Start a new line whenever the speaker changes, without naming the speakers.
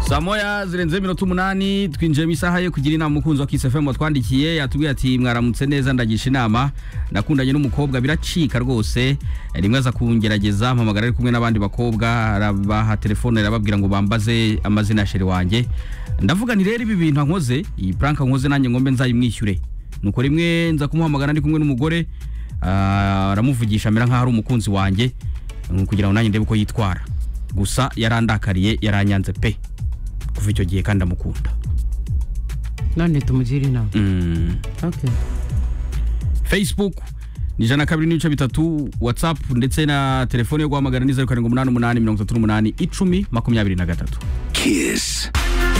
saa moya zirenzeho iminota umunani twinjiyemo isaha yo kugira inama umukunzi wa Kiss FM watwandikiye yatubwiye ati mwaramutse neza ndagisha inama nakundanye n'umukobwa biracika rwose rimwe aza kungerageza mpamagara ari kumwe n'abandi bakobwa arabaha telefone arababwira ngo bambaze amazina ya sheri wanjye ndavuga nti rero ibi bintu ankoze iyi puranka nkoze nanjye ngombe nzayimwishyure nuko rimwe nza kumuhamagara ndi kumwe n'umugore ah, aramuvugisha amera nk'aho ari umukunzi wanjye mm, kugira ngo nanjye ndebe uko yitwara gusa yarandakariye yaranyanze pe kuva icyo gihe kandi amukunda
none tumugire inama
Mm.
okay
facebook ni ijana na kabiri n'ibice bitatu whatsapp ndetse na telefone yo guhamagara ni zeru karindwi umunani umunani mirongo itatu n'umunani icumi makumyabiri na gatatu
Kiss.